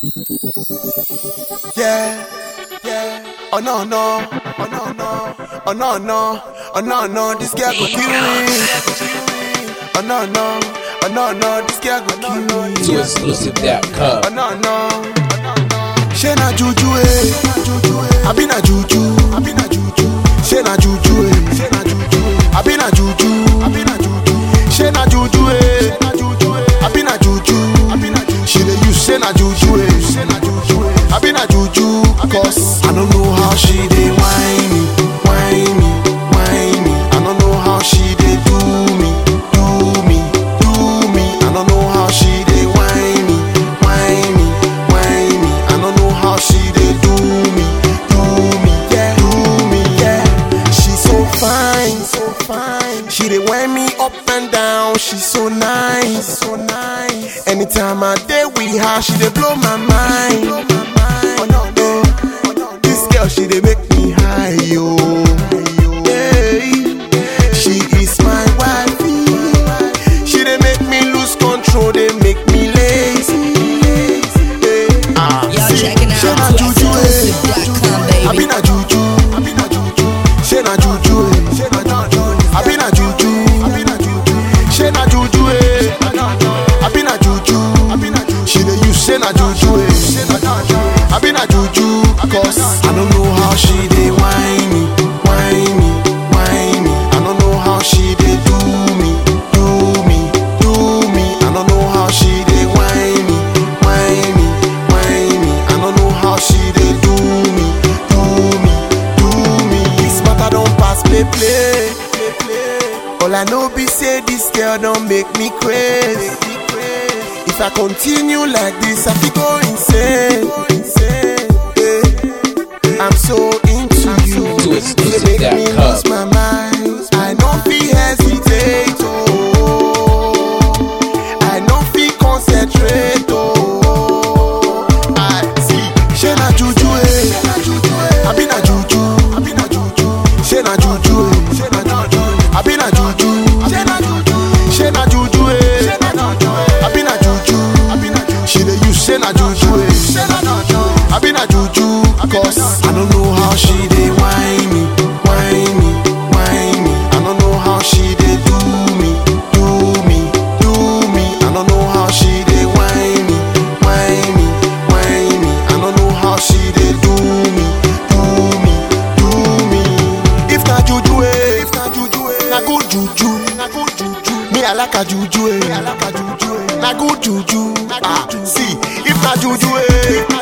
Yeah, yeah. Oh no no, oh no no, oh no no, oh no no. This girl go kill me. Oh no no, oh no no. This girl go kill me. to exclusive.com. Oh no no. She na juju eh. I be na juju. I be na juju. She na juju eh. She na juju. I be na juju. I be na juju. She na juju eh. I be na juju. I be na juju. She dey use she na juju eh. She na juju eh. I be na juju. Cause I don't know how she dey whine me, whine me, whine me. I don't know how she dey do me, do me, do me. I don't know how she dey whine me, whine me, whine me. I don't know how she dey do me, do me, yeah, do me, yeah. She's so fine, so fine. She dey wind me up and down. She's so nice, so nice. Anytime I dey with her, she dey blow my mind. Oh no, no. This girl, she dey make me high, yo. Yeah. She is my wifey. She dey make me lose control, dey make me lazy. Yeah. Ah, Y'all see, checking she out na to juju, eh. exclusive.com, I be baby. na juju, I be na juju. She na juju, eh. She na juju. I be na juju, I be na juju. She na juju, eh. I be na juju, I be na juju. She dey use she na juju, eh. I be na juju, cause I don't know how she dey whine me, whine me, whine me. I don't know how she dey do me, do me, do me. I don't know how she dey whine me, whine me, whine me. I don't know how she dey do me, do me, do me. This matter don't pass play play, play play. All I know be say this girl don't make me crazy. If I continue like this, I feel go insane. Yeah. I'm so into you. To You dey make me exclusive.com. lose my mind. I don't feel hesitate. Oh. I don't feel concentrate. Oh. I see. She na juju eh. I be na juju. I be na juju. She na juju eh. She na juju. I be na juju. She na juju. She na juju eh. I be na juju. I be na juju. She dey use she na juju eh. She na juju. I be na juju. Cause I don't know how she dey whine me, whine me, whine me. I don't know how she dey do me, do me, do me. I don't know how she dey whine me, whine me, whine me. I don't know how she dey do me, do me, do me. If na juju eh, if na juju eh, na good juju, na good juju. Me I like a juju eh, I like a juju eh. Na good juju, ah. See, if na juju eh,